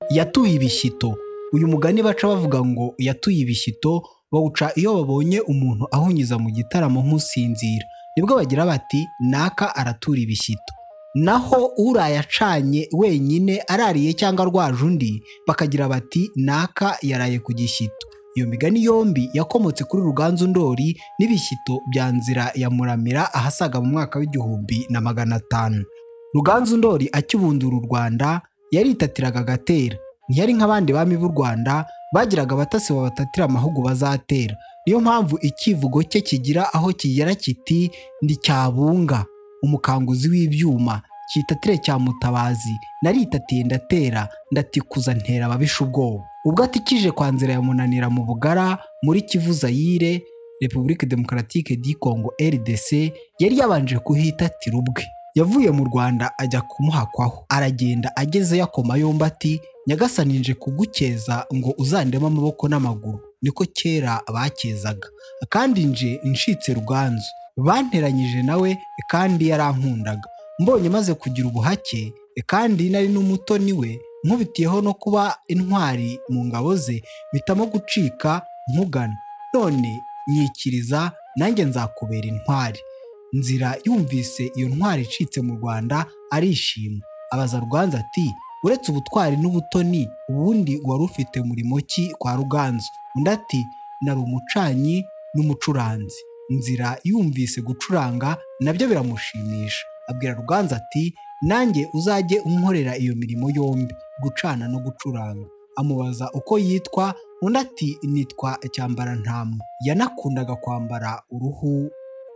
yatuye ibishyito uyu mugani baca bavuga ngo yatuye ibishyito bawuca iyo babonye umuntu ahunyiza mu gitaramo nk'usinzira nibwo bagira bati naka aratura ibishyito naho uraye acanye wenyine arariye cyangwa arwaje undi bakagira bati naka yaraye ku gishyito iyo migani yombi yakomotse kuri ruganzu ndori n'ibishyito bya nzira ya muramira ahasaga mu mwaka w'igihumbi na magana atanu ruganzu ndori akibundura u rwanda yaritatiraga agatera ntiyari nk'abandi bami b'u rwanda bagiraga abatasi babatatira amahugu bazatera niyo mpamvu ikivugo cye kigira aho kigera kiti ndi cyabunga umukanguzi w'ibyuma kitatire cya mutabazi naritatiye ndatera ndatikuza ntera ababisha ubwoba ubwo atikije kwa nzira ya munanira mu bugara muri kivu zayire repubulika demokaratike di kongo rdc yari yabanje kuhitatira ubwe yavuye mu rwanda ajya kumuhakwaho aragenda ageze yakoma yombi ati nyagasani nje kugukeza ngo uzandeme amaboko n'amaguru niko kera bakezaga kandi nje ncitse ruganzu banteranyije nawe kandi yarankundaga mbonye maze kugira ubuhake kandi nari n'umutoni we nkubitiyeho no kuba intwari mu ngabo ze mpitamo gucika nkugana none nyikiriza nanjye nzakubera intwari nzira yumvise iyo ntwari icitse mu rwanda arishima abaza ruganzu ati uretse ubutwari n'ubutoni ubundi wari ufite murimo ki kwa ruganzu undi ati nari umucanyi n'umucuranzi nzira yumvise gucuranga nabyo biramushimisha abwira ruganzu ati nanjye uzajye umporera iyo mirimo yombi gucana no gucuranga amubaza uko yitwa undi ati nitwa cyambarantamu yanakundaga kwambara uruhu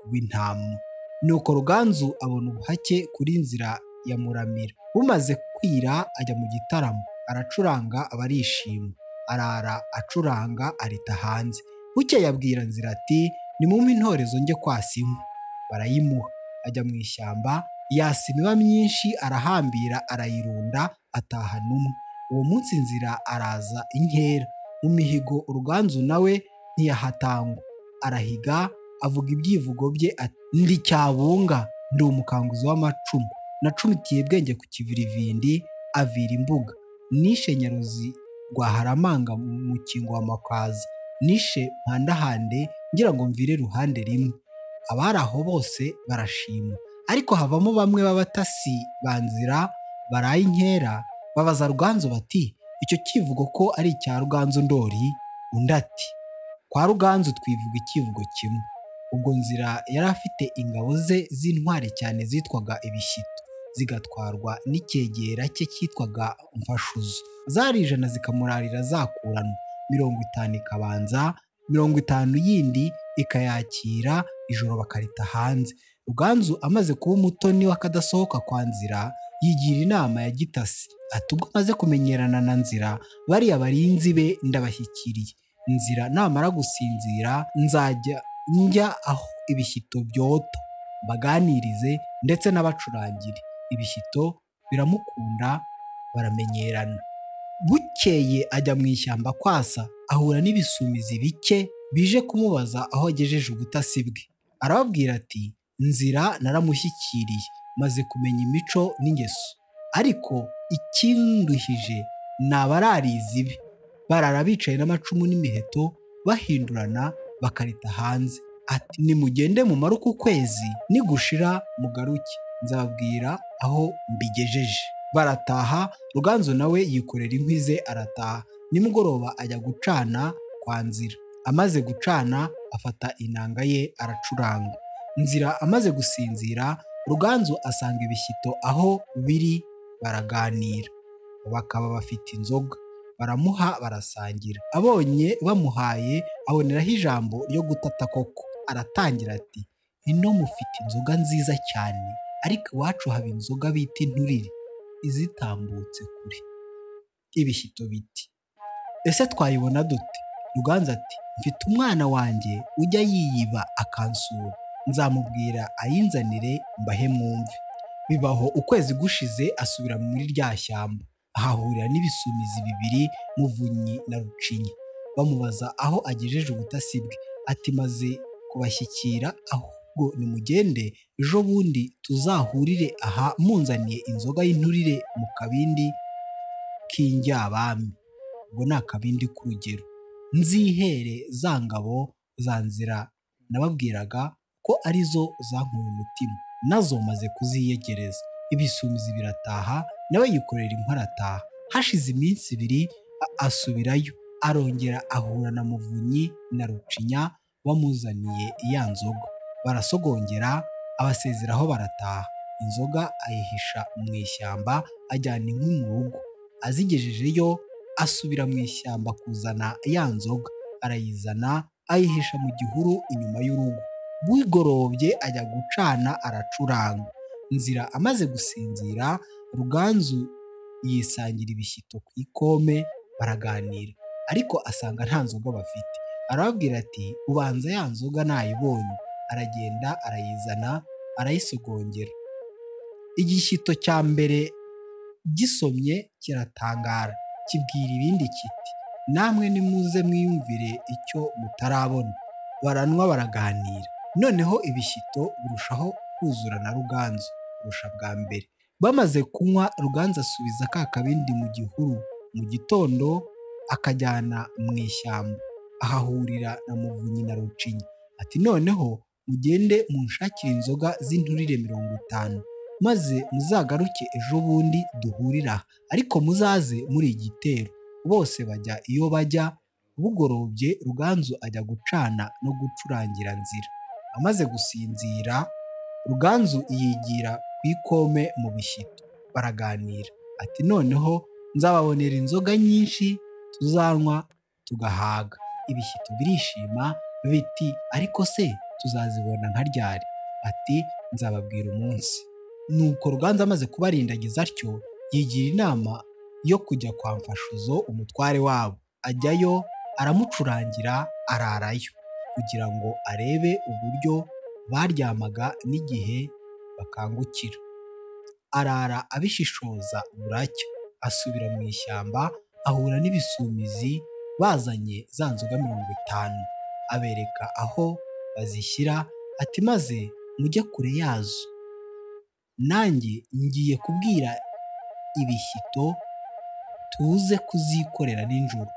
rw'intamu nuko ruganzu abona ubuhake kuri nzira ya muramira bumaze kwira ajya mu gitaramo aracuranga abarishima arara acuranga arita hanze buke yabwira nzira ati nimumpe intorezo njye kwasa inkwi barayimuha ajya mu ishyamba yasa imiba myinshi arahambira arayirunda atahana umwe uwo munsi nzira araza inkera mu mihigo uruganzu nawe ntiyahatangwa arahiga avuga ibyivugo bye ndi cyabunga ndi umukanguzi w'amacumu nacumitiye bwenge ku kivirivindi avira imbuga nishe nyaruzi rwa haramanga mu kingo wa makwaza nishe mpandahande ngira ngo mvire ruhande rimwe abari aho bose barashima ariko havamo bamwe b'abatasi ba nzira baraye inkera babaza ruganzu bati icyo kivugo ko ari icya ruganzu ndori undi ati kwa ruganzu twivuga ikivugo kimwe ubwo nzira yari afite ingabo ze z'intwari cyane zitwaga ibishyito zigatwarwa n'icyegera cye cyitwaga mfashuzo zari ijana zikamurarira zakuranwa mirongo itanu ikabanza mirongo itanu yindi ikayakira ijoro bakarita hanze ruganzu amaze kuba umutoni w'akadasohoka kwa nzira yigira inama ya gitasi ati ubwo amaze kumenyerana na nzira bariya barinzi be ndabashyikiriye nzira namara gusinzira nzajya njya aho ibishyito byota baganirize ndetse n'abacurangire ibishyito biramukunda baramenyerana bukeye ajya mu ishyamba kwasa ahura n'ibisumizi bike bije kumubaza aho agejeje ubutasi bwe arababwira ati nzira naramushyikiriye maze kumenya imico n'ingeso ariko ikinduhije ni abararizi be barara bicaye n'amacumu n'imiheto bahindurana bakarita hanze ati nimugende mumare uku kwezi nigushira mugaruke nzababwira aho mbigejeje barataha ruganzu nawe yikorera inkwi ze arataha nimugoroba ajya gucana kwa nzira amaze gucana afata inanga ye aracuranga nzira amaze gusinzira ruganzu asanga ibishyito aho biri baraganira bakaba bafite inzoga baramuha barasangira abonye bamuhaye aboneraho ijambo ryo gutata koko aratangira ati ino mufite inzoga nziza cyane ariko iwacu haba inzoga bita inturire izitambutse kure ibishyito biti ese twayibona dute ruganzu ati mfite umwana wanjye ujya yiyiba akansura nzamubwira ayinzanire mbahe mwumve bibaho ukwezi gushize asubira muri rya shyamba ahahurira n'ibisumizi bibiri muvunyi na rucinyi bamubaza aho agejeje ubutasi bwe ati maze kubashyikira ahubwo nimugende ejo bundi tuzahurire aha munzaniye inzoga y'inturire mu kabindi k'indyabami ubwo ni akabindi k'urugero nzihere za ngabo za nzira nababwiraga ko arizo zankuye umutima nazo maze kuziyegereza ibisumizi birataha nawe yikorera inkora arataha hashize iminsi ibiri a- asubirayo arongera ahura na muvunyi na rucinya bamuzaniye ya nzoga barasogongera abasezeraho barataha inzoga ayihisha mu ishyamba ajyana inkwi mu rugo azigejejeyo asubira mu ishyamba kuzana ya nzoga arayizana ayihisha mu gihuru inyuma y'urugo bwigorobye ajya gucana aracuranga nzira amaze gusinzira ruganzu yisangira ibishyito ku ikome baraganira ariko asanga nta nzoga bafite arababwira ati ubanza ya nzoga nayibonye aragenda arayizana arayisogongera igishyito cya mbere gisomye kiratangara kibwira ibindi kiti namwe nimuze mwiyumvire icyo mutarabona baranywa baraganira noneho ibishyito birushaho kuzura na ruganzu kurusha bwa mbere bamaze kunywa ruganzu asubiza ka kabindi mu gihuru mu gitondo akajyana mu ishyamba ahahurira na muvunyi na rucinya ati noneho mugende munshakire inzoga z'inturire mirongo itanu maze muzagaruke ejo bundi duhurire aha ariko muzaze muri igitero bose bajya iyo bajya bugorobye ruganzu ajya gucana no gucurangira nzira amaze gusinzira ruganzu yigira ku ikome mu bishyito baraganira ati noneho nzababonera inzoga nyinshi tuzanywa tugahaga ibishyito birishima biti ariko se tuzazibona nka ryari ati nzababwira umunsi nuko ruganzu amaze kubarindagiza atyo yigira inama yo kujya kwa mfashuzo umutware wabo ajyayo aramucurangira ararayo kugira ngo arebe uburyo baryamaga n'igihe bakangukira arara abishishoza buracya asubira mu ishyamba ahura n'ibisumizi bazanye za nzoga mirongo itanu abereka aho bazishyira ati maze mujye kure yazo nanjye ngiye kubwira ibishyito tuze kuzikorera nijoro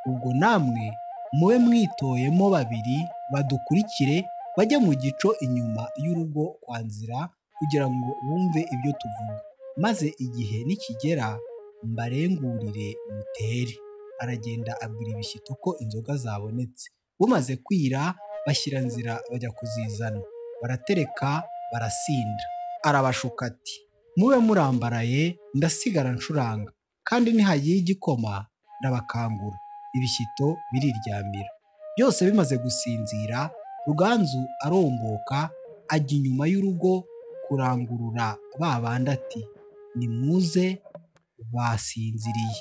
ubwo namwe mube mwitoyemo babiri badukurikire bajye mu gico inyuma y'urugo kwa nzira kugira ngo bumve ibyo tuvuga maze igihe nikigera mbarengurire mutere aragenda abwira ibishyito ko inzoga zabonetse bumaze kwira bashyira nzira bajya kuzizana baratereka barasinda arabashuka ati mube murambaraye ndasigara ncuranga kandi nihagiye igikoma ndabakangura ibishyito biriryamira byose bimaze gusinzira ruganzu aromboka ajya inyuma y'urugo kurangurura ba bandi ati nimuze basinziriye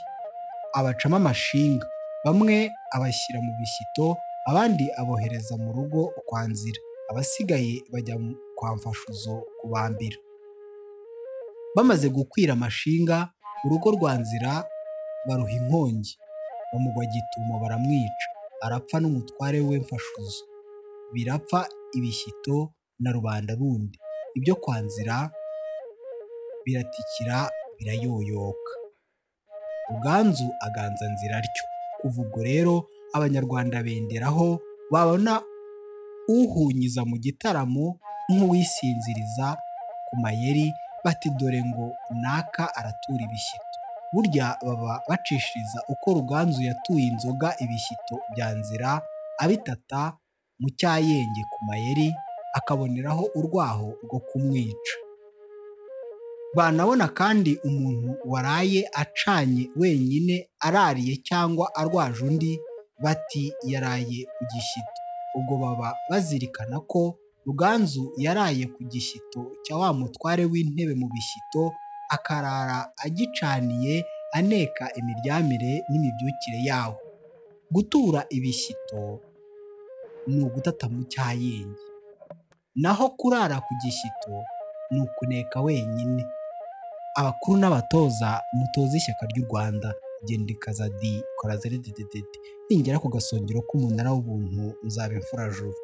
abacamo amashinga bamwe abashyira mu bishyito abandi abohereza mu rugo kwa nzira abasigaye bajya mu- kwa mfashuzo kubambira bamaze gukwira amashinga urugo rwa nzira baruha inkongi bamugwa gitumo baramwica arapfa n'umutware we mfashuzo birapfa ibishyito na rubanda rundi ibyo kwa nzira biratikira birayoyoka ruganzu aganza nzira atyo kuva ubwo rero abanyarwanda benderaho babona uhunyiza mu gitaramo nk'uwisinziriza ku mayeri bati dore ngo naka aratura ibishyito burya baba bacishiriza uko ruganzu yatuye inzoga ibishyito bya nzira abitata mu cyayenge ku mayeri akaboneraho urwaho rwo kumwica banabona kandi umuntu waraye acanye wenyine arariye cyangwa arwaje undi bati yaraye ku gishyito ubwo baba bazirikana ko ruganzu yaraye ku gishyito cya wa mutware w'intebe mu bishyito akarara agicaniye aneka imiryamire n'imibyukire yawo gutura ibishyito ni ugutata mu cyayenge naho kurara ku gishyito ni ukuneka wenyine abakuru n'abatoza mutoze ishyaka ry'u rwanda genda ikaza di kora zere dededede ningera ku gasongero k'umunara w'ubuntu nzaba imfurajuru